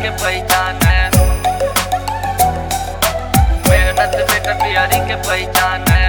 के पहचान है मेहनत बेटा बिहारी के पहचान है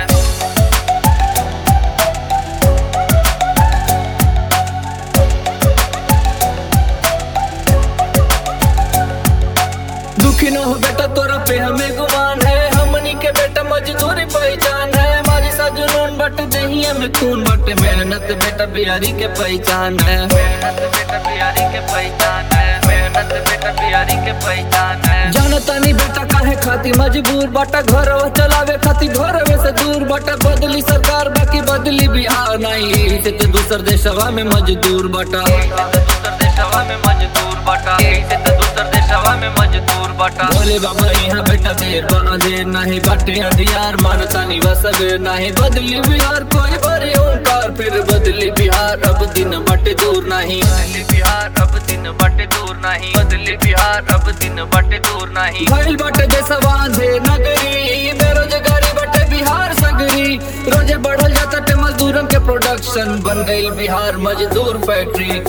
दुखी न हो बेटा तोरा पे हमें गुमान है हमनी के बेटा मजदूरी पहचान है हमारी सा जुनून बट दहिया में खून बट मेहनत बेटा बिहारी के पहचान है मेहनत बेटा बिहारी के पहचान है मेहनत बेटा बिहारी के पहचान है जानता नहीं बेटा काहे खाती मजबूर बाटा घर चलावे खाती घर से दूर बाटा बदली सरकार बाकी बदली बिहार नहीं से तो दूसर देशवा में मजदूर बाटा दूसर देशवा में मजदूर बटा से तो दूसर देशवा में मजदूर बटा बोले बाबा यहाँ बेटा देर बना देर नहीं बाटे अंधियार मानता नहीं बसब नहीं बदली बिहार कोई बड़ी ओंकार फिर बदली बिहार अब दिन बटे दूर नहीं बदली बिहार अब दिन बटे दूर नहीं बदली बिहार अब दिन बटे दूर नहीं भइल बाटे जैसा बांधे नगरी बेरोजगारी बाटे बिहार सगरी रोजे बढ़ल जाता टे मजदूरन के प्रोडक्शन बन गई बिहार मजदूर फैक्ट्री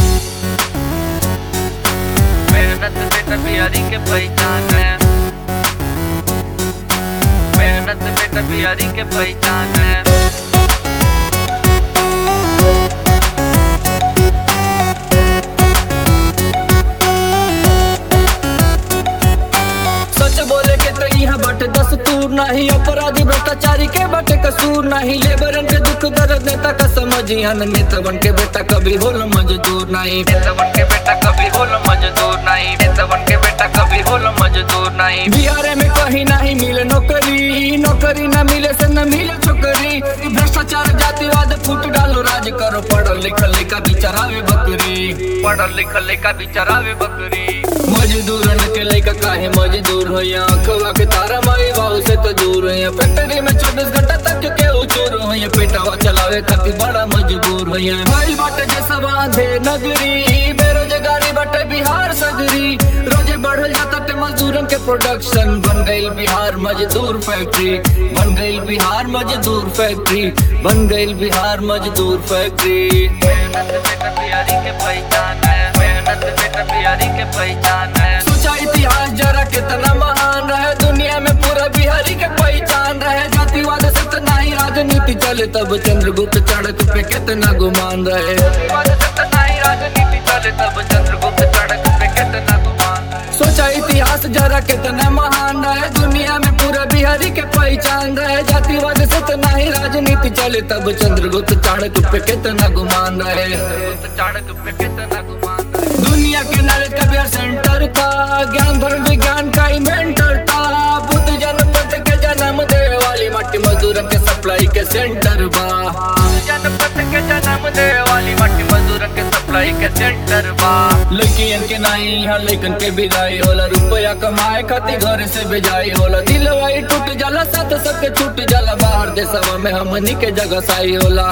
मेहनत बेटा बिहारी के पहचान है मेहनत बेटा बिहारी के पहचान है सच बोले के तो यहाँ बाटे दस्तूर नहीं अपराधी भ्रष्टाचारी के बाटे कसूर नहीं लेबरन के दुख दर्द नेता का समझ यहाँ नेता बन के बेटा कभी होल मजदूर नहीं नेता बन के बेटा कभी होल मजदूर नहीं नेता बन के बेटा कभी होल मजदूर नहीं बिहार में कहीं नहीं मिले नौकरी नौकरी न मिले से न मिले छोकरी भ्रष्टाचार जातिवाद फूट डालो राज करो पढ़ल लिखल का बिचारावे बकरी पढ़ल लिखल का बिचारावे बकरी मजदूरन के लेका काहे मजदूर हो यहाँ खवा के तारा माई बाबू से तो दूर है फैक्ट्री में चौबीस घंटा तक के उचूर हो यहाँ पेटावा चलावे खातिर बड़ा मजबूर हो यहाँ भाई बाटे जैसा बांधे नगरी बेरोजगारी बाटे बिहार सगरी रोजे बढ़ल जाता टे मजदूरन के प्रोडक्शन बन गई बिहार मजदूर फैक्ट्री बन गई बिहार मजदूर फैक्ट्री बन गई बिहार मजदूर फैक्ट्री मेहनत बेटा बिहारी के पहचान है मेहनत बेटा बिहारी के पहचान है सोचा इतिहास जरा कितना महान रहे दुनिया में पूरा बिहारी के पहचान रहे जातिवाद से तो नहीं राजनीति चले तब चंद्रगुप्त चाणक्य पे कितना गुमान रहे बाद सत्ता नहीं राजनीति चले तब चंद्रगुप्त चाणक्य पे कितना गुमान है सोचा इतिहास जरा कितना महान रहे दुनिया में पूरा बिहारी के पहचान रहे जातिवाद से तो नहीं राजनीति चले तब चंद्रगुप्त चाणक्य पे कितना गुमान रहे चंद्रगुप्त चाणक्य पे कितना गुमान है दुनिया के नॉलेज का बिहार सेंटर था ज्ञान धर्म विज्ञान का इन्वेंटर था बुद्ध जनपद के जन्म दे वाली मट्टी मजदूरन के सप्लाई के सेंटर बा जनपद के जन्म दे वाली मट्टी मजदूर के सप्लाई के सेंटर बा लड़कियन के नहीं यहाँ लेकिन के विदाई होला रुपया कमाए खातिर घर से बेजाई होला दिलवाई टूट जाला साथ सबके छूट जाला बाहर देशवा में हमनी के जगह साई होला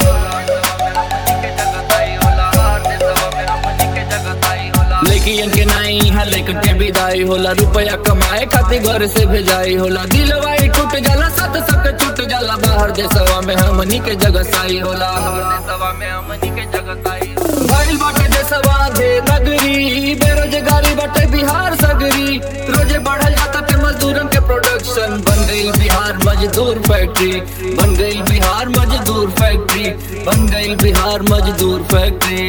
लड़कियन के नहीं यहाँ लेकिन के विदाई होला रुपया कमाए खातिर घर से भेजाई होला दिलवाई टूट जाला साथ सबके छूट जाला बाहर देशवा में हमनी के जगह साई होला भइल बाटे देशवा दे नगरी बेरोजगारी बाटे बिहार सगरी रोजे बढ़ल जाता पे मजदूरन के प्रोडक्शन बन गई बिहार मजदूर फैक्ट्री बन गई बिहार मजदूर फैक्ट्री बन गई बिहार मजदूर फैक्ट्री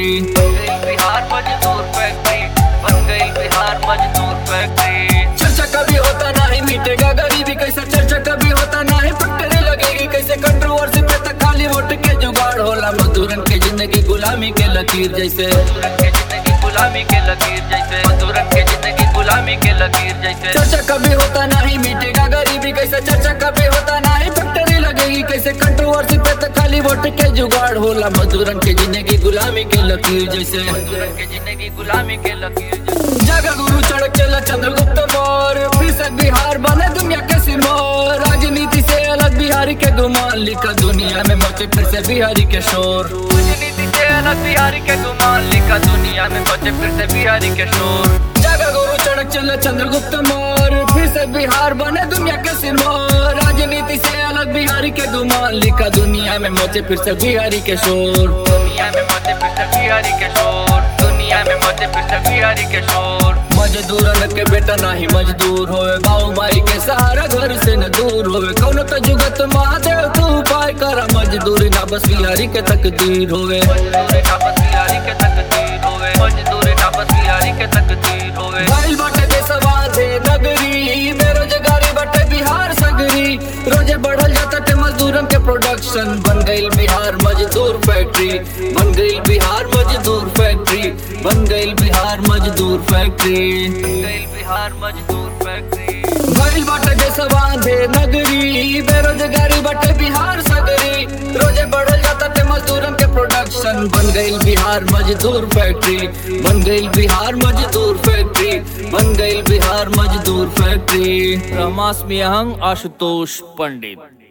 चर्चा कभी होता नहीं मिटेगा गरीबी कैसे चर्चा कभी होता नहीं फैक्ट्री लगेगी कैसे कंट्रोवर्सी पे तक खाली वोट के जुगाड़ होला मजदूरन के जिंदगी गुलामी के लकीर जैसे गुलामी के लकीर जैसे मजदूरन के जिंदगी गुलामी के लकीर जैसे चर्चा कभी होता नहीं मिटेगा गरीबी कैसे चर्चा कभी होता नहीं फैक्ट्री लगेगी कैसे कंट्रोवर्सी पे तो खाली वोट के जुगाड़ होला मजदूरन के जिंदगी गुलामी के लकीर जैसे मजदूरन के जिंदगी गुलामी के लकीर जैसे जगह गुरु चढ़क चला चंद्रगुप्त मौर्य फिर से बिहार बने दुनिया के सिमोर राजनीति से अलग बिहारी के गुमान लिखा दुनिया में मचे फिर से बिहारी के शोर राजनीति से अलग बिहारी के गुमान लिखा दुनिया में बचे फिर से बिहारी के शोर जगह गुरु चढ़क चला चंद्रगुप्त मौर्य फिर से बिहार बने दुनिया के सिरमौर राजनीति से अलग बिहारी के गुमान लिखा दुनिया में मचे फिर से बिहारी के शोर दुनिया में मचे फिर से बिहारी के शोर दुनिया में मचे फिर से बिहारी के शोर मजदूरन के बेटा नहीं मजदूर होवे बाऊ माई के सहारा घर से न दूर होवे कौन तो जुगत महादेव तू उपाय करा मजदूरी ना बस बिहारी के तकदीर होवे मजदूरी ना बस बिहारी के तकदीर होवे मजदूरी ना बस बिहारी के तकदीर होवे भाई बाटे देशवा से नगरी बेरोजगारी बाटे बिहार सगरी रोजे बढ़ल जाता ते मजदूरन के प्रोडक्शन बन गई बिहार मजदूर फैक्ट्री बन गई बिहार मजदूर फैक्ट्री बन गई बिहार मजदूर फैक्ट्री गइल बिहार मजदूर फैक्ट्री भइल बाटे देशवा से नगरी बेरोजगारी बाटे बिहार सगरी रोजे बढ़ल जाता ते मजदूरन के प्रोडक्शन बन गई बिहार मजदूर फैक्ट्री बन गई बिहार मजदूर फैक्ट्री बन गई बिहार मजदूर फैक्ट्री रमास मियहंग आशुतोष पंडित